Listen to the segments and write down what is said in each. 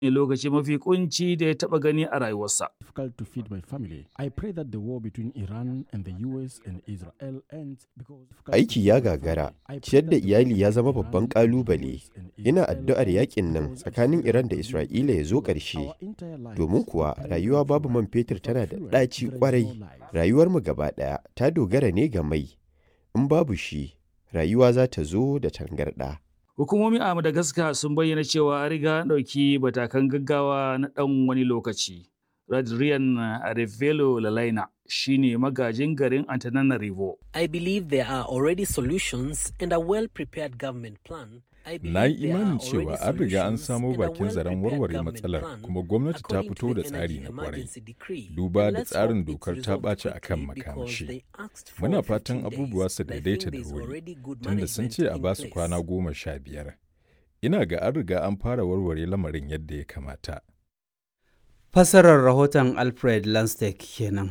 ne lokaci mafi kunci da ya taɓa gani a rayuwarsa. difficult to feed my family. I pray that the war between Iran and the US and Israel ends because Aiki ya gagara, ciyar da iyali ya zama babban ƙalubale. Ina addu'ar yakin nan tsakanin Iran da Isra'ila ya zo ƙarshe. Domin kuwa rayuwa babu man fetur tana da ɗaci ƙwarai. Rayuwarmu gaba ɗaya ta dogara ne ga mai. In babu shi, rayuwa za ta zo da tangarɗa. Hukumomi a Madagascar sun bayyana cewa an riga an ɗauki matakan gaggawa na ɗan wani lokaci. Radrian Arevelo Lalaina shine magajin garin Antananarivo. I believe there are already solutions and a well-prepared government plan. I believe Na yi there are imanin cewa already an riga an solutions samo and a bakin zaren well-prepared warware government matsalar plan kuma gwamnati ta according to fito da the tsari Energy na kwarai. Emergency Decree. Duba And da let's tsarin hope it's dokar ta resolved ɓaci a kan quickly because makamashi. they asked for Muna 15 fatan abubuwa days, su and I daidaita think da there's wuri, already good tunda sun management ce a in ba su place. kwana goma sha biyar. Ina ga an riga an fara warware lamarin yadda ya kamata. Fassarar rahoton Alfred Lanstek kenan.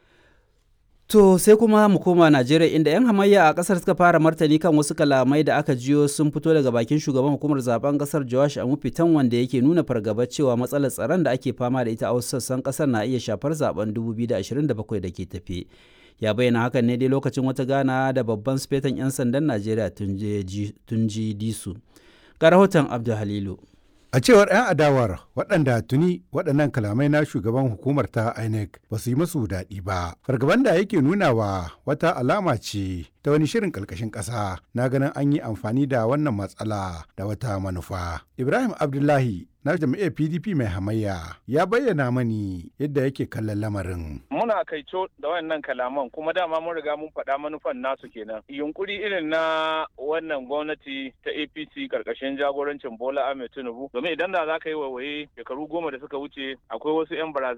To sai kuma mu koma Najeriya inda 'yan hamayya a kasar suka fara martani kan wasu kalamai da aka jiyo sun fito daga bakin shugaban hukumar zaben kasar Joash Amufitan wanda yake nuna fargaba cewa matsalar tsaron da ake fama da ita a wasu sassan kasar na iya shafar zaben 2027 da ke tafe. Ya bayyana hakan ne dai lokacin wata gana da babban sufetan 'yan sandan Najeriya Tunji Disu. Ga rahoton Abdul Halilu. A cewar 'yan adawar waɗanda tuni waɗannan kalamai na shugaban hukumar ta INEC ba su yi masu daɗi ba. Fargaban da yake nunawa wata alama ce ta wani shirin ƙarƙashin ƙasa na ganin an yi amfani da wannan matsala da wata manufa. Ibrahim Abdullahi na jam'iyyar PDP mai hamayya ya bayyana mani yadda yake kallon lamarin. muna kaico da wannan kalaman kuma dama mun riga mun faɗa manufan nasu kenan yunkuri irin na wannan gwamnati ta apc karkashin jagorancin bola ahmed tinubu domin idan da za ka yi waiwaye shekaru goma da suka wuce akwai wasu 'yan barazana